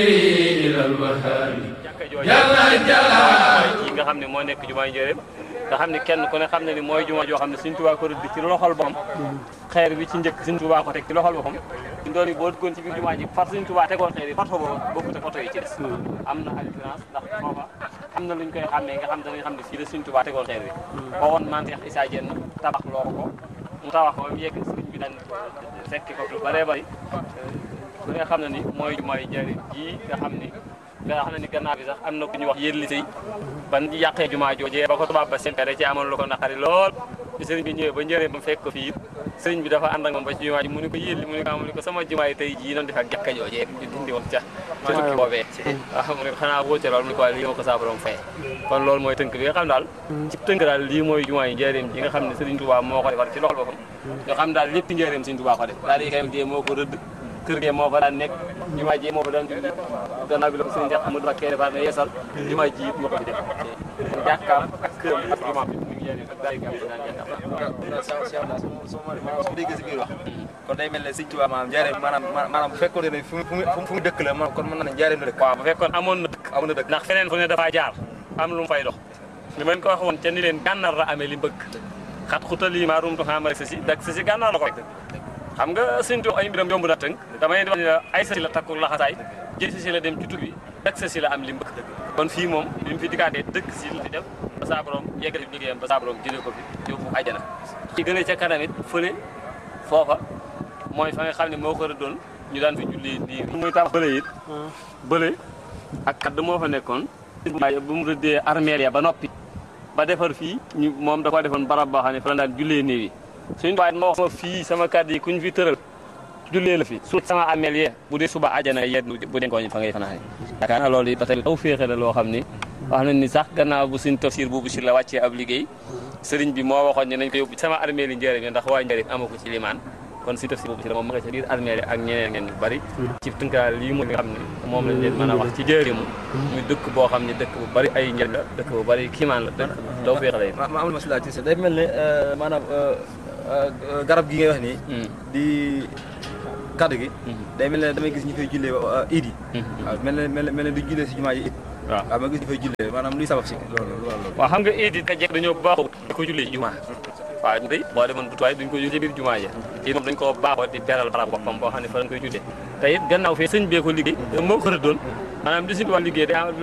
jàkka jooju mooy yi nga xam ne moo nekk jumaa njëréem nga xam ne kenn ku ne xam ne ni mooy jumaa joo xam ne Sëriñ Tuubaa ko rëdd ci loxol boppam xeer bi ci njëkk Sëriñ Tuubaa ko teg ci loxol boppam ñu doon yi boo duggoon ci biir jumaa ji far Sëriñ Tuubaa tegoon xeer yi photo boobu bokkut ak photo yi ci des am na différence ndax foofa am na lu ñu koy xàmmee nga xam danañ xam ne fii la Sëriñ Tuubaa tegoon xeer bi boo woon maam Cheikh Issa Diène tabax loo ko mu tabax ko ba mu yegg sëriñ bi daan fekki ko lu bëree bëri ku nga xam ne ni mooy jumaay njëriñ ji nga xam ni nga xam ne ni gannaaw bi sax am na ku ñu wax yëlli sëy ban yàqee jumaa joojee ba ko tubaab ba seen da ci amoon lu ko naqari lool bi sëriñ bi ñëwee ba njëree ba mu fekk ko fii sëriñ bi dafa ànd ak moom ba ci jumaa ji mu ni ko yëlli mu ni ko mu ni ko sama jumaa yi tey jii noonu def ak jàkka joojee ñu dindi woon ca ca tukki boobee waaw mu ne ko xanaa wóote loolu mu ne ko lii ma ko saa borom fay kon loolu mooy tënk bi nga xam daal ci tënk daal lii mooy jumaa yi njëriñ ji nga xam ne sëriñ Tuubaa moo ko defar ci loxol boppam nga xam daal lépp njëriñ sëriñ Tuubaa ko def daal yi kayam dee moo ko rëdd kër gi moo fa daan nekk jumaa ji moo fa daan julli gannaaw bi la ko sëriñ Cheikh Amadou Mbacké defar ne yeesal jumaa ji it moo ko fi def jàkkaam ak këram ak jumaa bi mu ngi yéene ak daay gam daan jàkkaam su ma déggee si biir wax kon day mel ne Sëriñ Tuubaa maanaam njaareem maanaam maanaam bu fekkoon ne fu mu fu mu dëkk la ma kon mën na ne njaareem la dëkk waaw bu fekkoon amoon na dëkk amoon na dëkk ndax feneen fu ne dafaa jaar am lu mu fay dox li ma leen ko wax woon ca ni leen gànnaar la amee li bëgg xat xutalii maa rumtu xaamare sa si dak sa si gànnaar la ko rek xam nga Sëriñ Tuubaa ay mbiram yomb na tënk damay wax ni la ay sa si la takku laxasaay jël si la dem ci tukki dak sa si la am li mbëgg kon fii moom bi mu fi dikkaatee dëkk si la fi def ba saa borom yeggali liggéeyam ba saa borom jëlee ko fi yóbbu àjjana ci gën a ca kanam it fële foofa mooy fa nga xam ne moo ko doon ñu daan fi julli nii muy tax bële it bële ak kadd moo fa nekkoon bu mu rëddee armeel ya ba noppi ba defar fii ñu moom da ko defoon barab boo xam ne fa la daan jullee néew yi suñu waaye ma wax sama fii sama kàddu yi kuñ fi tëral jullee la fi su sama armeel yee bu dee suba àjjana yee bu dee ngooñ fa ngay fanaane yaakaar naa loolu it ba tey taw féexe la loo xam ni wax nañ ni sax gannaaw bu suñ tafsir boobu si la wàccee ab liggéey sëriñ bi moo waxoon ne nañ ko yóbbu sama armeel yi njëriñ ndax waa njëriñ ama ko ci limaan kon si tafsir boobu si la moom ma nga ca biir armeel yi ak ñeneen ngeen ñu bari ci tënkaal lii mooy nga xam ne moom lañ leen mën a wax ci jëriñu muy dëkk boo xam ne dëkk bu bari ay njëriñ la dëkk bu bari kiimaan la dëkk taw féexe la it ma am na ma si laaj day mel ne maanaam garab gi ngay wax nii di kaddu gi day mel ne damay gis ñu fay jullee iid yi waaw mel ne mel ne du jullee si jumaa yi it waaw waaw ma gis ñu fay jullee maanaam luy sabab si loolu loolu waaw xam nga iid yi ka jekk dañoo baaxoo di ko jullee ci jumaa waaw day boo demoon bu tuwaay duñ ko jullee ci biir jumaa ja iid moom dañ ko baaxoo di beral barab boppam boo xam ne fa lañ koy jullee te it gannaaw fee sëñ bee ko liggéey moo ko rëddoon maanaam li suñu wax liggéey day